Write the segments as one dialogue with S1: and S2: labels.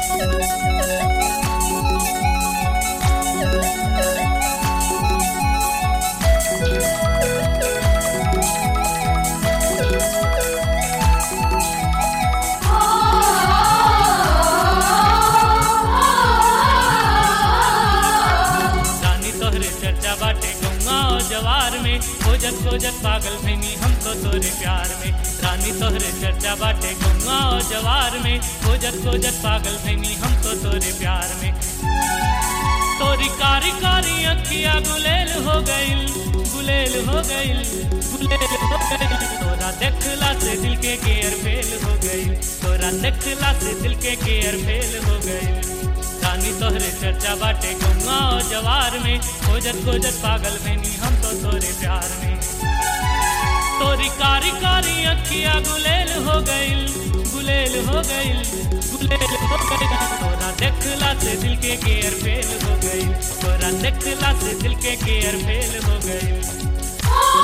S1: रानी तोहरे चर्चा बाटे गौवा और जवार में खोजत खोजत पागल भैनी हम तो तोरे प्यार में रानी तोहरे चर्चा बाटे गौवा और जवार में खोजत खोजत पागल भैनी हम तो तोरे प्यार में तोरी कारी कारी अखिया गुलेल हो गईल गुलेल हो गईल गुलेल हो गईल तोरा देखला से दिल के गेयर फेल हो गईल तोरा देखला से दिल के गेयर फेल हो गईल रानी तोहरे चर्चा बाटे गौवा और जवार में खोजत खोजत पागल भैनी हम तो तोरे प्यार में तोरी कारी कारी अखिया गुलेल हो गईल गुलेल हो गईल गुलेल हो गईल तोरा देखला से दिल के गेयर फेल हो गईल तोरा देखला से दिल के गेयर फेल हो गईल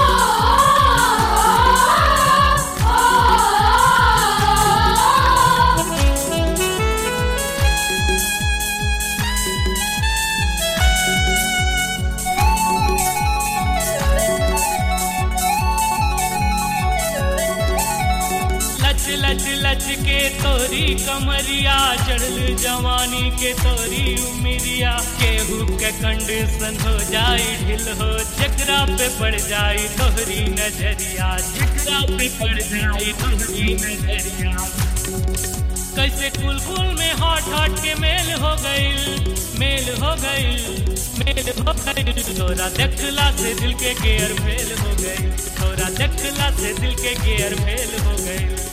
S1: लच लच लच के तोरी कमरिया चढ़ल जवानी के तोरी उमिरिया केहू के कंडीशन हो जाई ढिल हो जकरा पे पड़ जाई तोहरी नजरिया जकरा पे पड़ जाई तोहरी नजरिया कैसे कुल कुल में हॉट हॉट के मेल हो गईल मेल हो गईल मेल हो गईल तोरा देखला से दिल के गेयर फेल हो गईल तोरा देखला से दिल के गेयर फेल हो गईल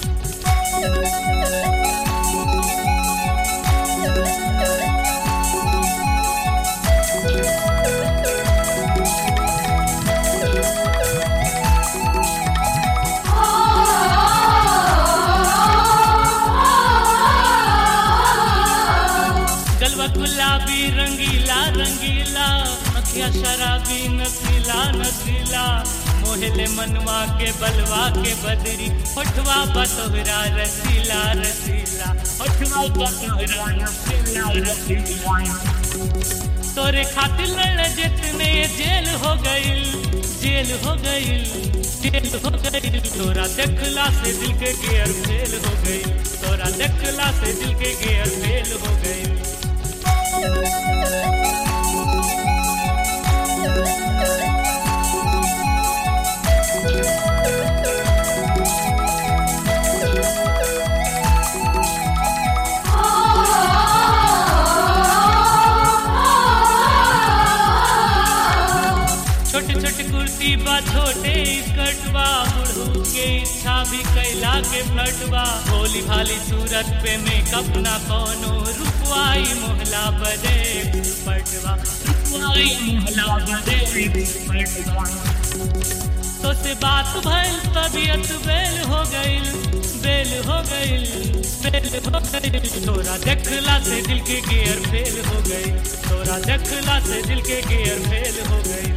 S1: गलवा गुलाबी रंगीला रंगीला अखिया शराबी नसीला नसीला मोहले मनवा के बलवा के बदरी होठवा बतोहरा रसीला रसीला होठवा बतोहरा रसीला रसीला तोरे खातिर लड़ जितने जेल हो गईल जेल हो गईल जेल हो गईल तोरा देखला से दिल के गेयर फेल हो गईल तोरा देखला से दिल के गेयर फेल हो गईल छोटे छोटे कुर्ती बा छोटे स्कर्ट बा बुढ़ू के इच्छा भी कैला के फ्लट बा भोली भाली सूरत पे मेकअप ना कोनो रुपवाई मोहला बदे पटवा रुपवाई मोहला बदे पटवा तो से बात भइल तबीयत बेल हो गईल बेल हो गईल बेल हो गईल तोरा देखला से दिल के गियर फेल हो गईल तोरा देखला से दिल के गियर फेल हो गईल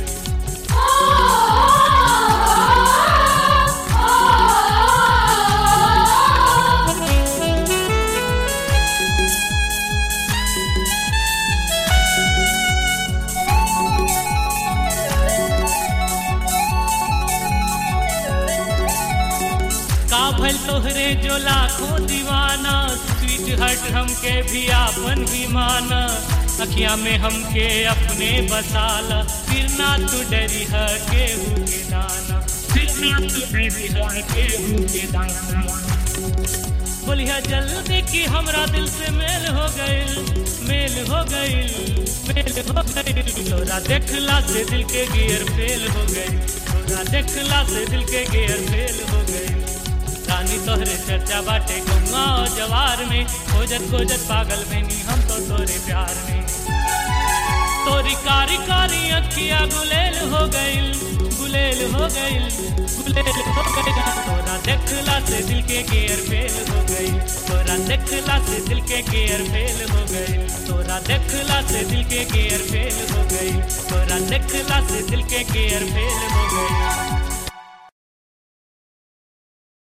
S1: का भल तोहरे जो लाखों दीवाना स्वीट हट हमके भी आपन भी माना अखिया में हमके अपने बसाला फिर ना तू डरी है केहू के दाना फिर ना तू डरी है केहू के दाना बोलिया जल्दी कि हमरा दिल से मेल हो गईल मेल हो गईल मेल हो गईल तोरा देखला से दिल के गियर फेल हो गईल तोरा देखला से दिल के गियर फेल हो गईल रानी तोहरे चर्चा बाटे गौवा और जवार में खोजत खोजत पागल भैनी हम तो तोरे प्यार में तोरी कारी कारी अखिया गुलेल हो गईल गुलेल हो गईल गुलेल हो गईल तोरा देखला से दिल के गेयर फेल हो गईल तोरा देखला से दिल के गेयर फेल हो गईल तोरा देखला से दिल के गेयर फेल हो गईल तोरा देखला से दिल के गेयर फेल हो गईल